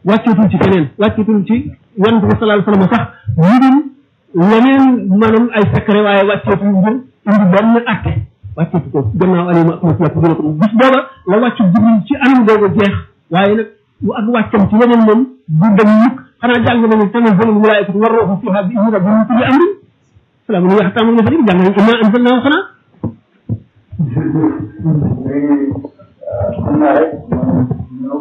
wàcceetul ci keneen wàcceetul ci yonent bi sallallahu alayhi wasallam sax ñu dul leneen maanaam ay secret waaye wàcceetul ngir indi benn atte wàcceetu ko gannaaw alima ak mos yàpp dina ko bis booba la wàccu jibril ci anam googu jeex waaye nag bu ak wàccam ci leneen moom du dem mukk xanaa jàng nañu tanazzalul malaa'ikatu war ruuhu fiihaa bi izni rabbihim min kulli amrin salaamun hiya hattaa matla'il fajr jàng nañu innaa anzalnaahu xanaa léegi xam naa rek ñoom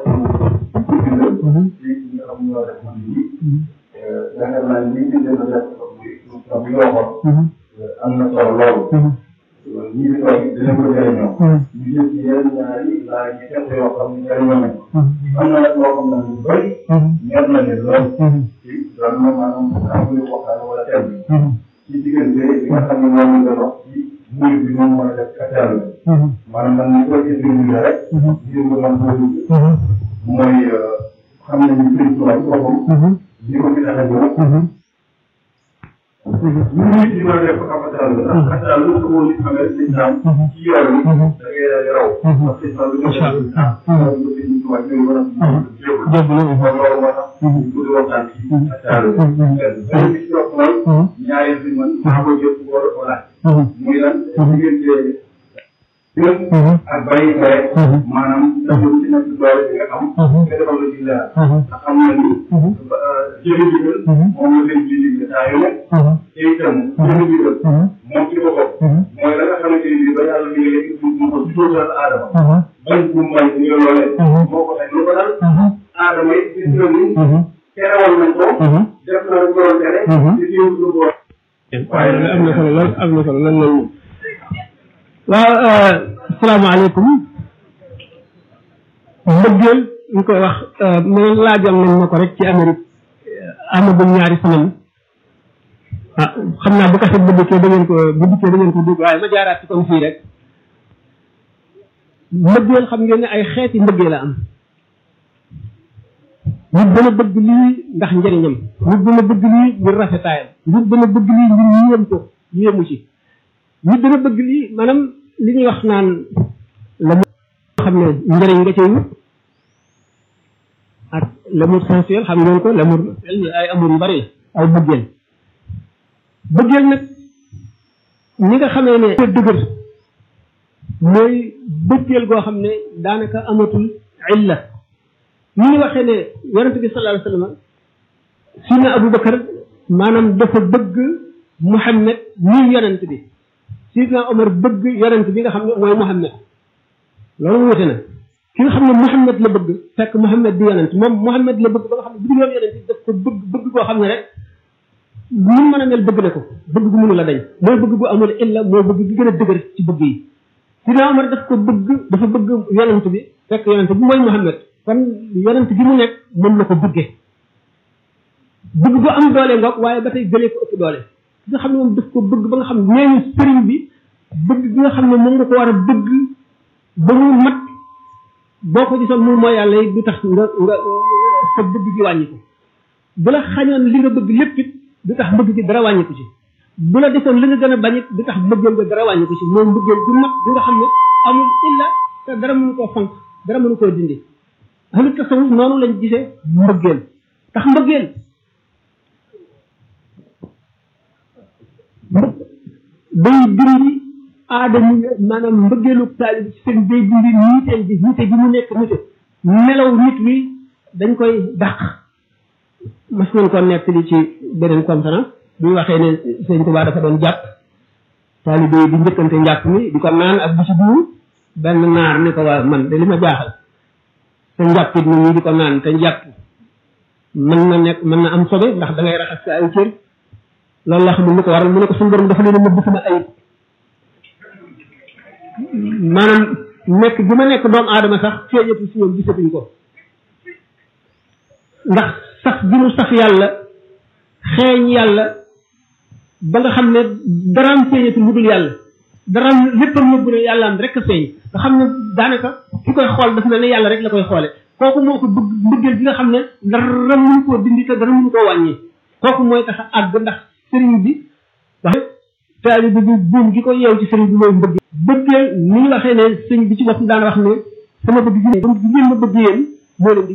ñoom ci ñi nga xam ñoo def man bi yaakaar naa ni ñu def def comme bi nga waxoon am na solo loolu ñi fi toog dina ko jëriñoo ñu jël ci yeneen ñaari laa ñu fekk yoo xam ne jëriñoo nañ am na nag loo xam ne lu bëri ñor na ne lool ci loolu moom maanaam amul waxtaan wala thème ci diggante bi nga xam ne moom la doon wax ci mbir bi moom mën a def kattan la maanaam man ni koy expliqué rek ngir nga mën koo dugg mooy xam nañu Sëriñ Tuubaa ci boppam li ko fi tax a jóg ñu nit di mën a def kattan la ndax kattan lu ko woon amee lislaam ci yoon bi da ngay daal di raw parce que lislaam bi nga def lislaam ko Sëriñ Tuubaa ñooy war a jéem kon loolu moo tax ñu di waxtaan ci kattan la benn bi ci topp mooy ñaareel bi man maa ko jël war a ko laaj muy lan diggante gën ak bàyyi tere maanaam dafa ci nekk doole bi nga am nga defal la ci leer ndax xam na ni jëli ndigal moom la leen di digle saa yu nekk te itam jëli ndigal moom ci boppam mooy la nga xamante ni bii ba yàlla digalee mu ko ci dootal aadama bañ bu mbay bu ñu loolee moo ko teg lu ko dal aadama it gis na ni terewal nañ ko def na lu ko doon tere te jiw lu ko waaye am na solo lool am na solo lool lool waaw asalaamaaleykum mbëggeel ñu koy wax man laajoon nañ ma ko rek ci Amérique amagum ñaari semaine ah xam naa bu kaset bu dikkee da ngeen ko bu dikkee da ngeen ko dégg waaye ma jaaraat ci comme fii rek mbëggeel xam ngeen ne ay xeeti mbëggeel la am nit dana bëgg lii ndax njëriñam nit dana bëgg lii ngir rafetaayam nit dana bëgg lii ngir yéem ko yéemu ci nit dana bëgg lii maanaam li ñuy wax naan la mu xam ne njëriñ nga cay wut ak l'amour sensuel xam ngeen ko l'amour ay amour yu bari ay bëggeel bëggeel nag ñi nga xamee ne dëgër mooy bëggeel goo xam ne daanaka amatul illa ni ñu waxee ne yonent bi sallallahu alayhi wa sallam sidna Abu Bakar maanaam dafa bëgg Muhammad ñii yonent bi sidna Omar bëgg yonent bi nga xam ne mooy Muhammad loolu wute na ki nga xam ne Muhammad la bëgg fekk Muhammad di yonent moom Muhammad la bëgg ba nga xam ne bu dul woon yonent bi daf ko bëgg bëgg koo xam ne rek mu mën a mel bëgg na ko bëgg gu mënu la dañ mooy bëgg gu amul illa mooy bëgg gi gën a dëgër ci bëgg yi sidna Omar daf ko bëgg dafa bëgg yonent bi fekk yonent bi mooy Muhammad kon yonent gi mu nekk mën na ko bëggee bëgg bu am doole ngoog waaye ba tey gëlee ko ëpp doole ki nga xam ne moom daf ko bëgg ba nga xam ne nee ñu sëriñ bi bëgg gi nga xam ne moom nga ko war a bëgg ba mu mat boo ko gisoon mu mooy yàlla yi du tax nga nga sa bëgg gi wàññi ko bu la xañoon li nga bëgg lépp it du tax bëgg gi dara wàññi ko ci bu la defoon li nga gën a bañ it du tax bëggeel nga dara wàññi ko ci moom bëggeel du mat bi nga xam ne amul illa te dara mënu koo fonk dara mënu koo dindi ahlu tasawuf noonu lañ gisee mbëggeel tax mbëggeel day dindi aadama maanaam mbëggeelu taalib ci seen day dindi niiteel bi niite bi mu nekk nite melaw nit wi dañ koy dàq mas nañ ko nekk li ci beneen conférence bi waxee ne sëñ Tuubaa dafa doon jàpp taalibe yi di njëkkante njàpp mi di ko naan ak di ci duur benn naar ne ko waa man de li ma jaaxal te njàppit nit ñi di ko naan te njàpp mën na nekk mën na am sobe ndax da ngay raxas sa ay cër loolu la xamul lu ko waral mu ne ko suñu borom dafa leen a nëbb sama ayib maanaam nekk bi ma nekk doomu aadama sax feeñatu si ñoom gisatuñ ko ndax sax bi mu sax yàlla xeeñ yàlla ba nga xam ne daraam feeñatu lu dul yàlla daraam léppam nëbbu ne yàlla am rek a feeñ nga xam ne daanaka ki koy xool dafa mel ne yàlla rek la koy xoole kooku moo ko bëgg mbëggeel bi nga xam ne dara mënu koo dindi te dara mënu koo wàññi kooku mooy tax a àgg ndax sëriñ bi wax taalibe bi buum gi ko yeew ci sëriñ bi mooy mbëggeel bëggeel ni ñu waxee ne sëriñ bi ci bopp daan wax ne sama bëgg gi ne ngeen ma bëgg yéen moo leen di